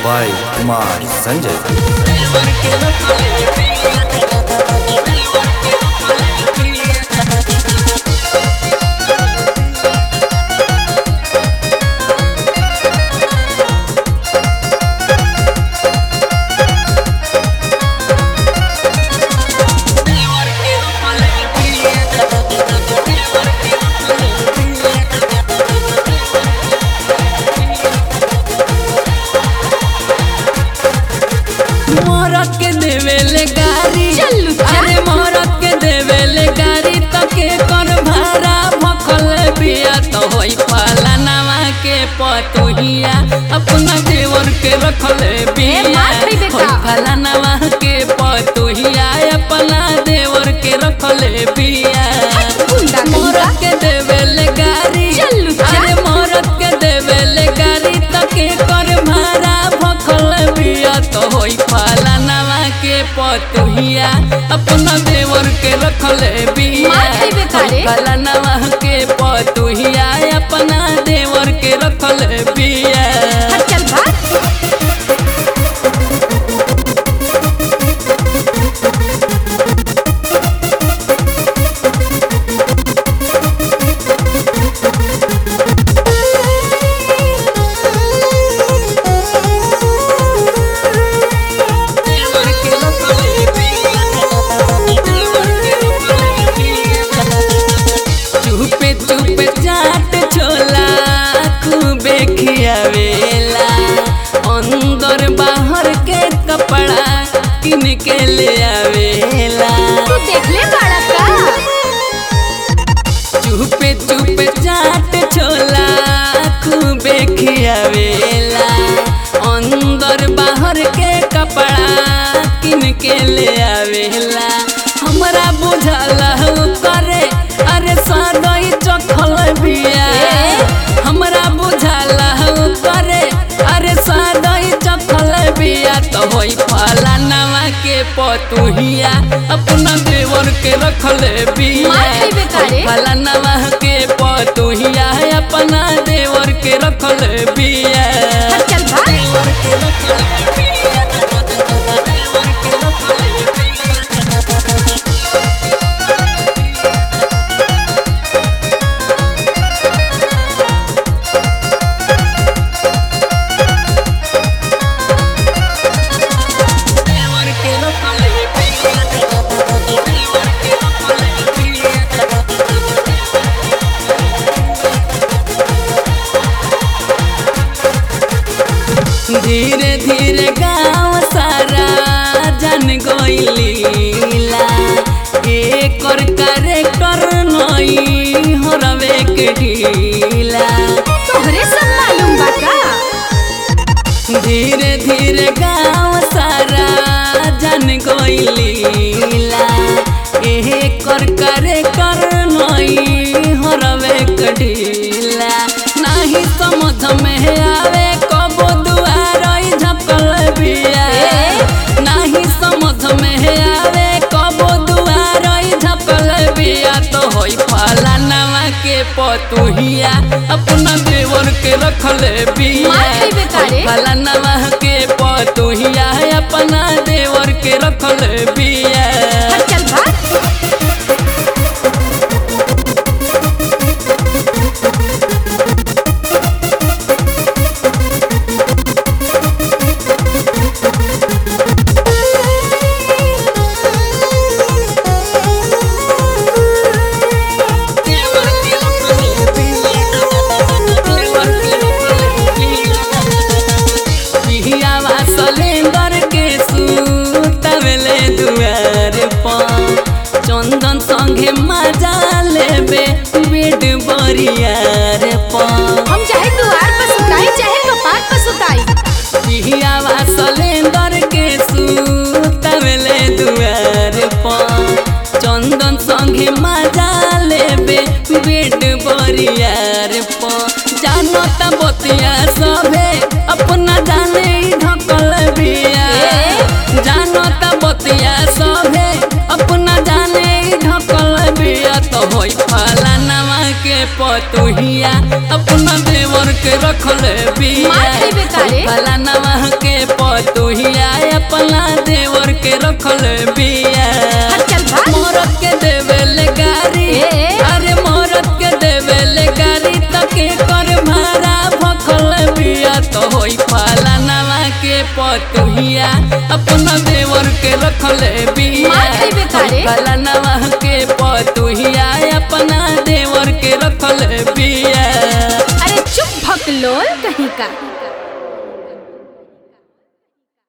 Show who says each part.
Speaker 1: by Kumar Sanjay.
Speaker 2: मोरत के देवेले गारी
Speaker 3: चलू चल।
Speaker 2: अरे मोरत के देवेले गारी तो के कर भाड़ा भखल बिया तो होई फलानावा के पतुहिया अपना देवर के रखले बिया
Speaker 3: मार खई बेटा।
Speaker 2: होई फलानावा के पतुहिया अपना देवर के रखले बिया
Speaker 3: गुंडा कहीं का।
Speaker 2: मोरत के देवेले गारी
Speaker 3: चलू चल।
Speaker 2: अरे मोरत के देवेले गारी तो के कर भाड़ा भखल बिया तो होई फलानावा के पतुहिया अपना देवर के रखले बिया
Speaker 3: मार खई बेटा रे।
Speaker 2: होई फलानावा के पतुहिया अपना देवर के रखले बिया
Speaker 3: हट चल भाग
Speaker 2: देवर के रखले बिया देवर के रखले बिया चुपे चुपे चाट छोला खूबे खियावेला अंदर बाहर के कपड़ा किन के ले आवेला
Speaker 3: तू देख ले बाड़ा का
Speaker 2: चुपे चुपे चाट छोला खूबे खियावेला अंदर बाहर के कपड़ा किन के ले आवेला हमरा बुझाला हो करे अरे सादई चखल बिया हमरा बुझाला हो करे अरे सादई चखल बिया तो होई फलानावा के पतुहिया अपना देवर के रखले बिया
Speaker 3: मार खई बेटा रे।
Speaker 2: फलानावा के पतुहिया अपना देवर के रखले बिया
Speaker 3: हट चल भाग
Speaker 2: देवर के रखले बिया देवर के रखले बिया देवर के रखले बिया देवर के रखले बिया धीरे धीरे गाँव सारा जन गईलीला एकर करे कर नई हरवे के ढीला
Speaker 3: तोहरे सब मालूम बा का
Speaker 2: धीरे धीरे गाँव सारा जन गईलीला एकर करे कर नई हरवे के ढीला नाही समझ में आवे कबो दुआरई झपल बिया नाही समझ में आवे कबो दुआरई झपल बिया तो होई फलानावा के पतुहिया अपना देवर के रखले बिया
Speaker 3: मार खई बेटा रे।
Speaker 2: होई फलानावा के पतुहिया अपना देवर के रखले बिया
Speaker 3: हट चल भाग
Speaker 2: देवर के रखले बिया देवर के रखले बिया पिहियावा सलेंदर के सुतवले दुआर पर चंदन संगे मजा लेबे बेड बरियार पर
Speaker 3: हम चाहे दुआर पर सुताई चाहे कपाट पर सुताई
Speaker 2: पिहियावा सलेंदर के सुतवले दुआर पर चंदन संगे मजा लेबे बेड बरियार पर जानो त बतिया सभे अपना जाने ही ढकल बिया जानो त बतिया सभे अपना जाने ही ढकल बिया तो होई फलानावा के पतुहिया अपना देवर के रखले बिया
Speaker 3: मार खइबे का रे?
Speaker 2: फलानावा के रखल बिया
Speaker 3: हट चल भाग
Speaker 2: मोरत के देवेले गारी
Speaker 3: ए, ए।
Speaker 2: अरे मोरत के देवेले गारी तके कर भारा भखल बिया तो होई फलानवा के पतुहिया अपना देवर के रखल बिया
Speaker 3: मार देबे तारे।
Speaker 2: फलानवा के पतुहिया अपना देवर के रखल बिया
Speaker 3: अरे चुप भकलोल कहीं का